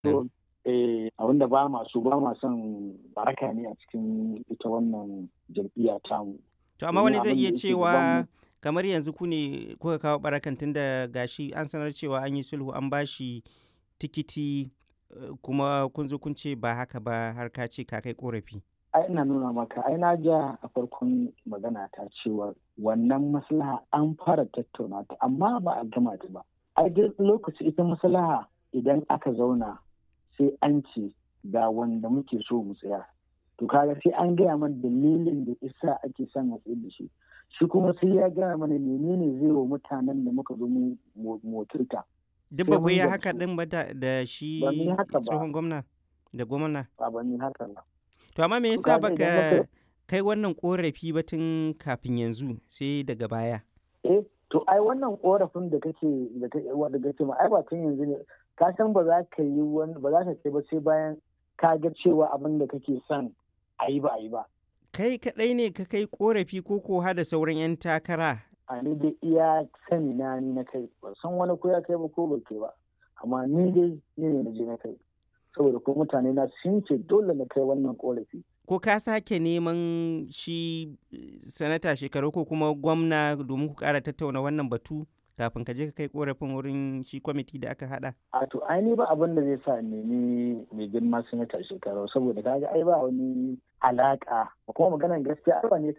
So, eh, abinda ba masu ba ma son baraka ne a cikin ita wannan jam'iyya tamu. To amma wani zai Domin iya abin da yake cewa gabanmu- kamar yanzu ku ne kuka kawo barakan tun da gashi an sanar cewa an yi sulhu an bashi tikiti eh, kuma kun zo kun ce ba haka ba har ka ce ka kai korafi. ai ina nuna maka ai na ja a farkon magana ta cewa wannan maslaha an fara tattauna ta amma ba a gama ta ba ai duk lokaci ita maslaha idan aka zauna sai an ce ga wanda muke so mu tsaya to kaga sai an gaya mana dalilin da isa ake son a tsaye da shi shi kuma sai ya gaya mana menene zai wa mutanen da muka zo mu motirta Duk Sai ba ku mun yi gamsu. haka din ba da da shi Ba mu yi haka ba. tsohon gwamna da gwamna. ba ba ni haka ba To amma me To yasa kaga idan baka muka- kai wannan korafi ba tun kafin yanzu sai daga baya? eh to ai wannan korafin da kake da kake wanda kake ma ai ba tun yanzu ne ka san ba za ka yi wani ba za ka ce ba sai bayan ka ga cewa abin da kake son a yi ba a yi ba Kai kaɗai ne ka kai korafi ko ko da sauran 'yan takara? a ni dai iya sani na ni na kai ba san wani ko ya kai ba ko bai kai ba amma ni dai ni ne na je na kai saboda ko mutane na sun ce dole na kai wannan korafi Ko ka sake neman shi eh, sanata shekaru ko kuma gwamna domin ku ƙara tattauna wannan batu kafin ka je ka kai korafin wurin shi kwamiti da aka haɗa? a to ai ni ba abin da zai sa in nemi mai girma sanata shekaru saboda kaga ai ba wani alaka kuma maganar gaskiya ai ba ne